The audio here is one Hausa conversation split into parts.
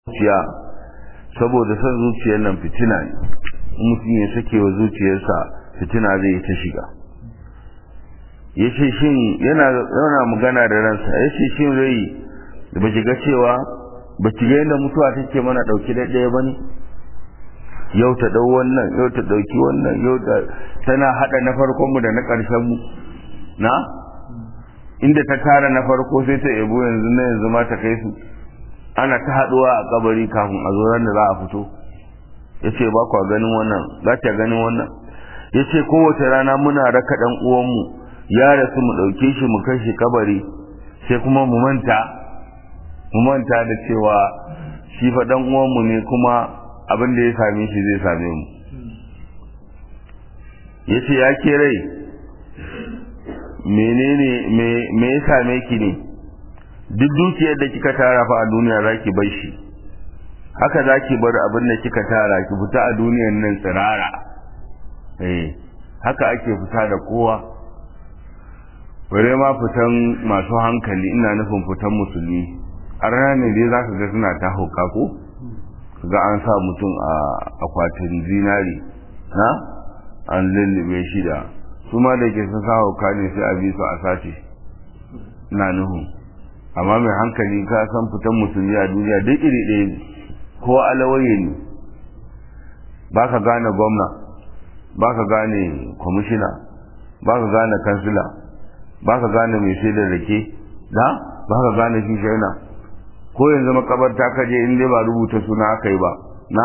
zuciya saboda son zuciyar nan fitina ne mutum ya sake wa zuciyarsa fitina zai yi ta shiga ya ce shin yana magana da ransa ya ce shin rai da ba ga cewa ba ki ga yadda mutuwa take mana ɗauki ɗaya ba ne yau ta ɗau wannan yau ta ɗauki wannan yau ta tana haɗa na farkonmu da na ƙarshenmu na inda ta tara na farko sai ta ebo yanzu na yanzu ma ta kai su ana ta haɗuwa a kabari kafin a zo ran da za a fito ya ce ba kwa ganin wannan za ta ganin wannan ya ce kowace rana muna raka ɗan uwanmu ya rasu mu ɗauke shi mu kai shi kabari sai kuma mu manta mu manta da cewa shi fa ɗan uwanmu ne kuma abin da ya same shi zai same mu ya ce ya ke rai menene me ya same ki ne duk dukiyar da kika tara fa a duniya za ki bar shi haka za ki bar abin da kika tara ki fita a duniyar nan tsirara eh haka ake fita da kowa bare ma fitan masu hankali ina nufin fitan musulmi a ranar ne dai za ka ga suna ta hauka ko ga an sa mutum a akwatin zinari na an lullube shi da su ma da ke sun sa hauka ne sai a bi su a sace na nuhu amma mai hankali ka san fitan musulmi a duniya duk iri ɗaya ne ko alawaye ne ba ka gane gwamna ba ka gane kwamishina ba ka gane kansila ba ka gane mai shaidar rake da ba ka gane shi shaina ko yanzu makabarta ka je in dai ba rubuta suna aka yi ba na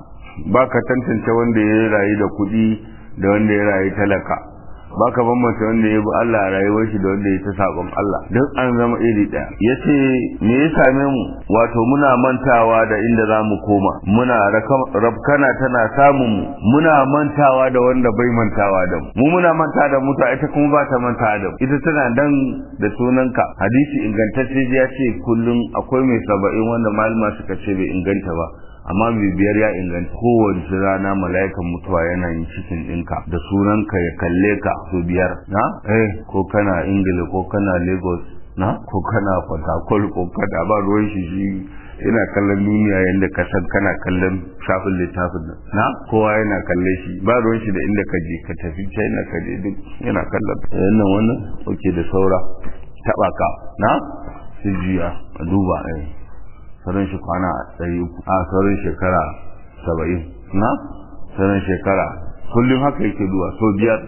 ba ka tantance wanda ya rayu da kuɗi da wanda ya rayu talaka ba ka bambanta wanda ya bi Allah a rayuwar shi da wanda ya ta sabon Allah duk an zama iri ɗaya ya ce me ya same mu wato muna mantawa da inda za mu koma muna rafkana tana samun mu muna mantawa da wanda bai mantawa da mu mu muna manta da mutu ita kuma ba ta manta da mu ita tana dan da sunanka hadisi ingantacce ya ce kullum akwai mai saba'in wanda malama suka ce bai inganta ba amma bibiyar ya inganta kowace rana mala'ikan mutuwa yana yin cikin ɗinka da sunanka ya kalle ka su biyar na eh ko kana ingila ko kana lagos na ko kana fatakol ko kada ba ruwan shi shi yana kallon duniya yadda ka san kana kallon shafin littafin nan na kowa yana kalle shi ba ruwan shi da inda ka je ka tafi china ka je duk yana kallon wannan wannan oke da saura taba ka na su jiya a duba eh sauran shi kwana ɗari uku a sauran shekara saba'in na sauran shekara kullum haka yake duwa so biyar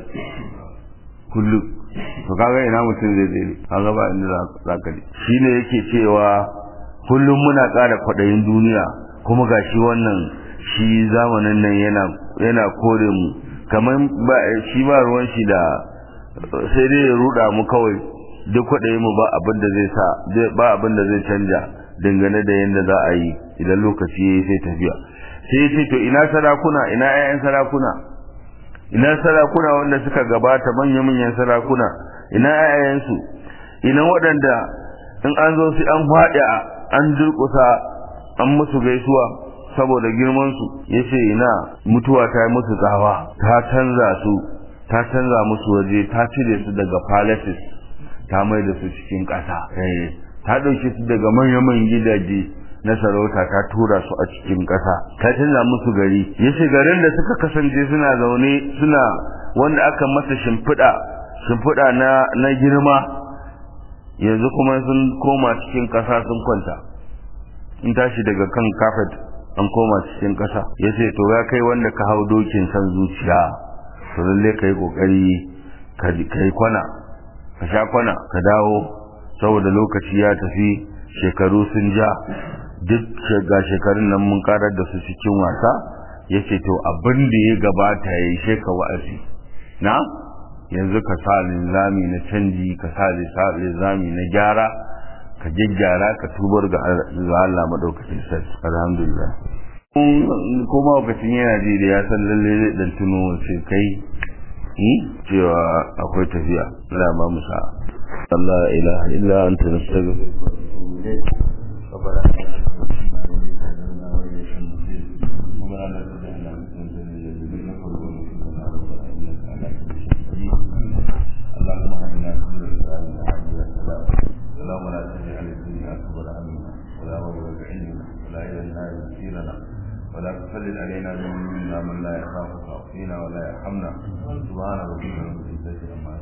kullum to kaga ina mutum zai zai kaga ba inda za ka ji shi ne yake cewa kullum muna ƙara kwaɗayin duniya kuma ga shi wannan shi zamanin nan yana yana kore mu kamar ba shi ba ruwan shi da sai dai ya ruɗa mu kawai duk kwaɗayin mu ba abin da zai sa ba abin da zai canja dangane da yadda za a yi idan lokaci ya yi sai tafiya sai ce to ina sarakuna ina 'ya'yan sarakuna ina sarakuna wanda suka gabata manya-manyan sarakuna ina 'ya'yansu ina waɗanda in an zo su an faɗi an durƙusa an musu gaisuwa saboda girmansu ya ce ina mutuwa ta yi musu tsawa ta canza su ta canza musu waje ta cire su daga palaces ta mai da su cikin ƙasa ta ɗauke su daga manyan gidaje na sarauta ta tura su a cikin ƙasa ta canza musu gari ya ce garin da suka kasance suna zaune suna wanda aka masa shimfiɗa shimfiɗa na na girma yanzu kuma sun koma cikin ƙasa sun kwanta in tashi daga kan kafet an koma cikin ƙasa ya ce to ya kai wanda ka hau dokin san zuciya to lallai ka yi ƙoƙari ka yi kwana ka sha kwana ka dawo saboda lokaci ya tafi shekaru sun ja duk ga shekarun nan mun karar da su cikin wasa ya ce to abin da ya gabata ya yi sheka wa'azi na yanzu ka sa linzami na canji ka sa linzami na gyara ka gyaggyara ka tubar ga Allah maɗaukacin sarki alhamdulillah kuma lokacin yana ji da ya san lalle zai dan tuno sai kai cewa akwai tafiya Allah ba mu sa'a لا إله إلا أنت نستغفرك ربنا اللهم اهدنا في اللهم لا تجعل الدنيا اكبر همنا ولا مبلغ علمنا ولا الى إلينا يسيرنا ولا تسلل علينا ذنوبنا من لا يخافك فينا ولا يرحمنا سبحان ربك رب العزة عما